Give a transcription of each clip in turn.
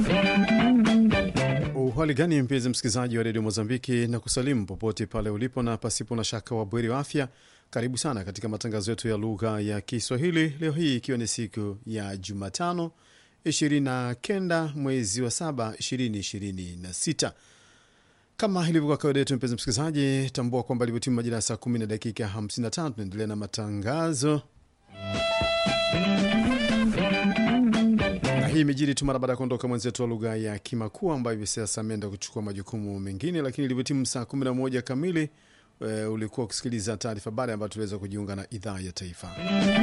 Uhali gani mpenzi msikilizaji wa redio Mozambiki na kusalimu popote pale ulipo, na pasipo na shaka wabweri wa afya. Karibu sana katika matangazo yetu ya lugha ya Kiswahili leo hii ikiwa ni siku ya Jumatano 29 mwezi wa saba 2026. Kama ilivyokuwa kawaida yetu, mpenzi msikilizaji, tambua kwamba ilivyotimu majira ya saa 10 na dakika 55 tunaendelea na matangazo na hii imejiri tu mara baada ya kuondoka mwenzetu wa lugha ya Kimakua ambayo hivi sasa ameenda kuchukua majukumu mengine, lakini ilivyotimu saa 11 kamili e, ulikuwa ukisikiliza taarifa habari ambayo tuliweza kujiunga na idhaa ya taifa.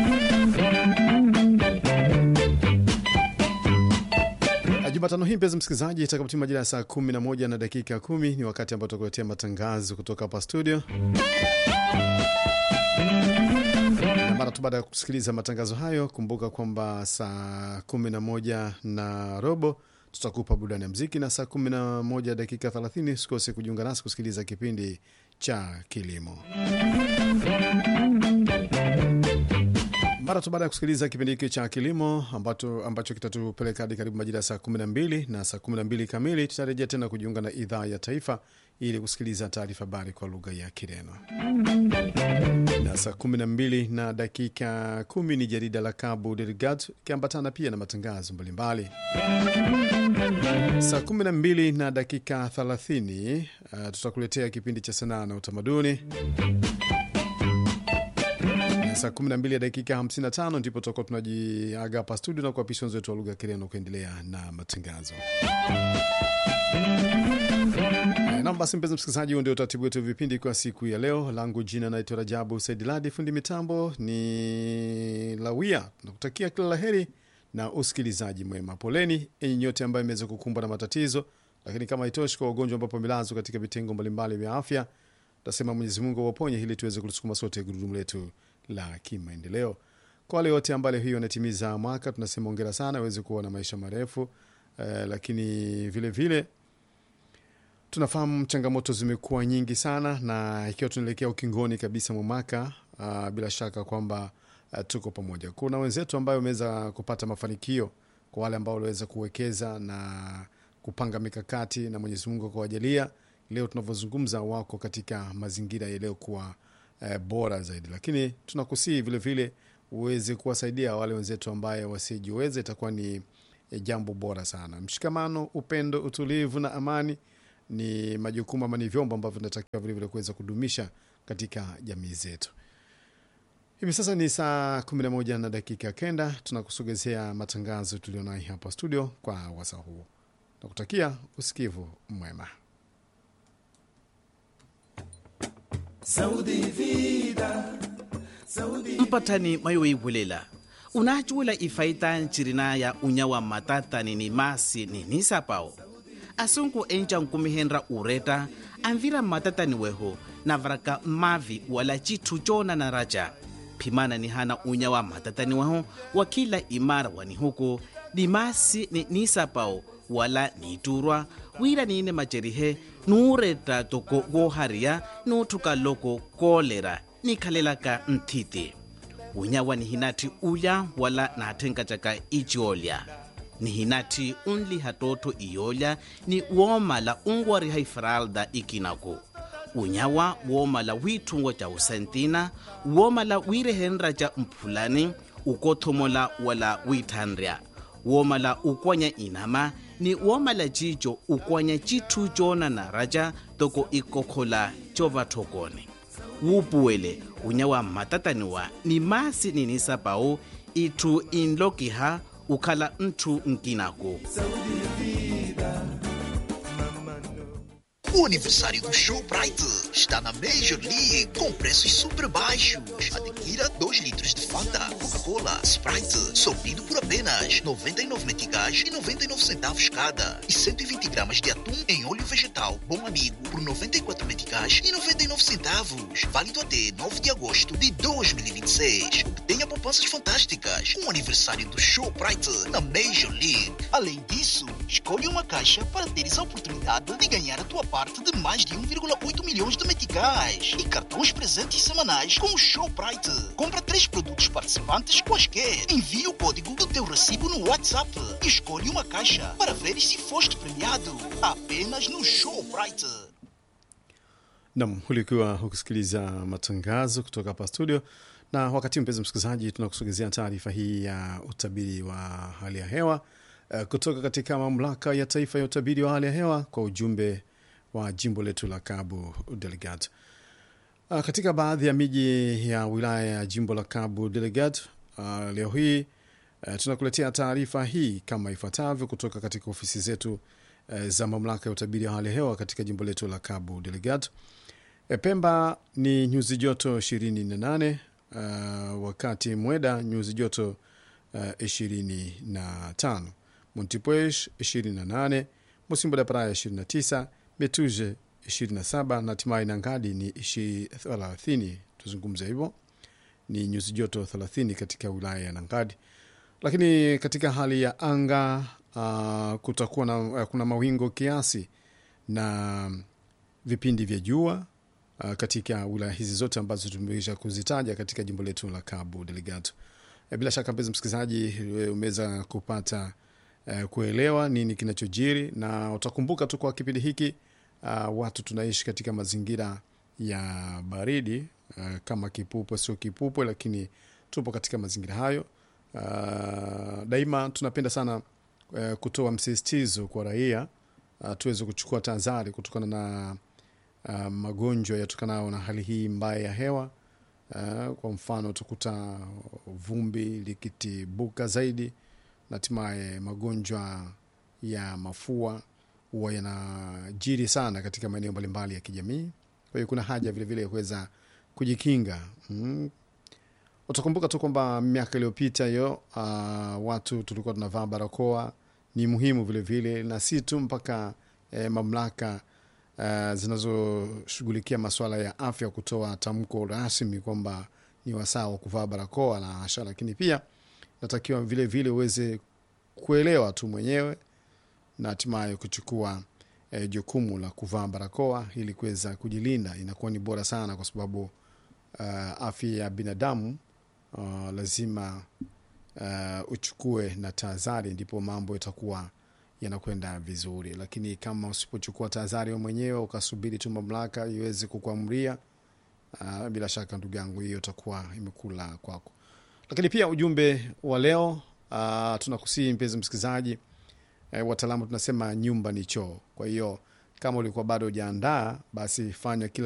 Jumatano hii mpenzi msikilizaji, itakapotimu majira ya saa 11 na dakika 10 ni wakati ambao tutakuletea matangazo kutoka hapa studio mara tu baada ya kusikiliza matangazo hayo, kumbuka kwamba saa 11 na robo tutakupa burudani ya mziki, na saa 11 dakika 30 usikose kujiunga nasi kusikiliza kipindi cha kilimo. Mara tu baada ya kusikiliza kipindi hiki cha kilimo ambacho, ambacho kitatupeleka hadi karibu majira ya saa 12 na saa 12 kamili, tutarejea tena kujiunga na idhaa ya taifa ili kusikiliza taarifa habari kwa lugha ya Kireno na saa 12 na dakika 10 ni jarida la Cabo Delgado ikiambatana pia na matangazo mbalimbali. Saa 12 na dakika 30 uh, tutakuletea kipindi cha sanaa na utamaduni na saa 12 ya dakika 55 ndipo tutakuwa tunajiaga hapa studio na kuapisha wenzetu wa lugha ya Kireno kuendelea na matangazo. Nam basi, mpenzi msikilizaji, huo ndio utaratibu wetu vipindi kwa siku ya leo. Langu jina naitwa Rajabu Saidiladi, fundi mitambo ni Lawia. Nakutakia kila laheri na usikilizaji mwema. Poleni enyi nyote ambayo imeweza kukumbwa na matatizo, lakini kama itoshi kwa wagonjwa ambapo wamelazwa katika vitengo mbalimbali vya afya, tasema Mwenyezi Mungu awaponye ili tuweze kulisukuma sote gurudumu letu la kimaendeleo. Kwa wale wote ambao leo hii wanatimiza mwaka, tunasema ongera sana, aweze kuwa na maisha marefu eh, lakini vilevile vile, tunafahamu changamoto zimekuwa nyingi sana, na ikiwa tunaelekea ukingoni kabisa mwa mwaka uh, bila shaka kwamba uh, tuko pamoja. Kuna wenzetu ambayo wameweza kupata mafanikio, kwa wale ambao waliweza kuwekeza na kupanga mikakati, na Mwenyezi Mungu akawajalia leo tunavyozungumza, wako katika mazingira yaliyokuwa uh, bora zaidi, lakini tunakusii vilevile uweze kuwasaidia wale wenzetu ambaye wasijiweza, itakuwa ni jambo bora sana. Mshikamano, upendo, utulivu na amani ni majukumu ama ni vyombo ambavyo vinatakiwa vilevile kuweza kudumisha katika jamii zetu. Hivi sasa ni saa 11 na dakika kenda, tunakusogezea matangazo tulionayo hapa studio kwa wasa huu, nakutakia usikivu mwema. mpatani mayoibulela unachuula ifaita ncirina ya unyawa matatani ni masi ni nisapao asunku enca nkumihenra ureta anvira matatani weho navaraka mavi wala citu cona na raja phimana ni hana unyawa matatani weho wa kila imara wani huku ni masi ni nisapao wala niturwa wira niine macerihe nuureta toko gohariya nuuthuka loko koolera nikhalelaka nthiti unyawa ni hinati uya wala naathenkatyaka iciolya ni hinati unliha tootho iyolya ni woomala unwariha ifralda ikinaku unyawa woomala wiithungo ca usentina woomala wiirehenra ca mphulani ukothomola wala wiithanrya woomala ukwanya inama ni woomala cico ukwanya cithu coonana raca toko ikokhola covathokone wuupuwele unyawa mmatataniwa ni masi ninisapau itthu inlokiha ukhala nthu nkinaku O aniversário do Showbrite está na Major League com preços super baixos. Adquira 2 litros de Fanta, Coca-Cola, Sprite, sortido por apenas 99 meticais e 99 centavos cada. E 120 gramas de atum em óleo vegetal Bom Amigo por 94 meticais e 99 centavos. Válido até 9 de agosto de 2026. Obtenha poupanças fantásticas com o aniversário do Showbrite na Major League. Além disso, escolha uma caixa para teres a oportunidade de ganhar a tua parte parte de mais de 1,8 milhões de meticais e cartões presentes semanais com o Showprite. Compra três produtos participantes quaisquer. Envie o código do teu recibo no WhatsApp e escolhe uma caixa para ver se foste premiado. Apenas no Showprite. Nam, ulikuwa hukusikiliza matangazo kutoka hapa studio, na wakati mpenzi msikilizaji, tunakusogezea taarifa hii ya utabiri wa hali ya hewa uh, kutoka katika mamlaka ya taifa ya utabiri wa hali ya hewa kwa ujumbe wa jimbo letu la Cabo Delgado. Uh, katika baadhi ya miji ya wilaya ya jimbo la Cabo Delgado uh, leo hii uh, tunakuletea taarifa hii kama ifuatavyo kutoka katika ofisi zetu uh, za mamlaka ya utabiri wa hali ya hewa katika jimbo letu la Cabo Delgado. E, Pemba ni nyuzi joto 28, uh, wakati Mweda nyuzi joto uh, 25, Montepuez 28, Musimbo da Praia 29, Betuje 27 na hatimaye Nangadi ni 30. Tuzungumze hivyo, ni nyuzi joto 30 katika wilaya ya Nangadi. Lakini katika hali ya anga uh, kutakuwa na, uh, kuna mawingo kiasi na vipindi vya jua uh, katika wilaya hizi zote ambazo tumeweza kuzitaja katika jimbo letu la Cabo Delgado. E, bila shaka mpenzi msikilizaji, e, umeweza kupata e, kuelewa nini kinachojiri, na utakumbuka tu kwa kipindi hiki uh, watu tunaishi katika mazingira ya baridi uh, kama kipupwe sio kipupwe, lakini tupo katika mazingira hayo. Uh, daima tunapenda sana uh, kutoa msisitizo kwa raia uh, tuweze kuchukua tahadhari kutokana na uh, magonjwa yatokanayo na hali hii mbaya ya hewa. Uh, kwa mfano utakuta vumbi likitibuka zaidi na hatimaye magonjwa ya mafua huwa yanajiri sana katika maeneo mbalimbali ya kijamii. Kwa hiyo kuna haja vilevile ya kuweza kujikinga mm. Utakumbuka tu kwamba miaka iliyopita hiyo uh, watu tulikuwa tunavaa barakoa, ni muhimu vilevile vile, na si tu mpaka eh, mamlaka uh, zinazoshughulikia masuala ya afya kutoa tamko rasmi kwamba ni wasaa wa kuvaa barakoa na hasha, lakini pia natakiwa vile vile uweze kuelewa tu mwenyewe na hatimaye kuchukua eh, jukumu la kuvaa barakoa ili kuweza kujilinda. Inakuwa ni bora sana kwa sababu uh, afya ya binadamu uh, lazima uh, uchukue na tahadhari, ndipo mambo itakuwa yanakwenda vizuri. Lakini kama usipochukua tahadhari wewe mwenyewe ukasubiri tu mamlaka iweze kukuamria, uh, bila shaka ndugu yangu, hiyo itakuwa imekula kwako. Lakini pia ujumbe wa leo uh, tunakusii mpenzi msikilizaji E, wataalamu tunasema nyumba ni choo. Kwa hiyo kama ulikuwa bado hujaandaa, basi fanya kila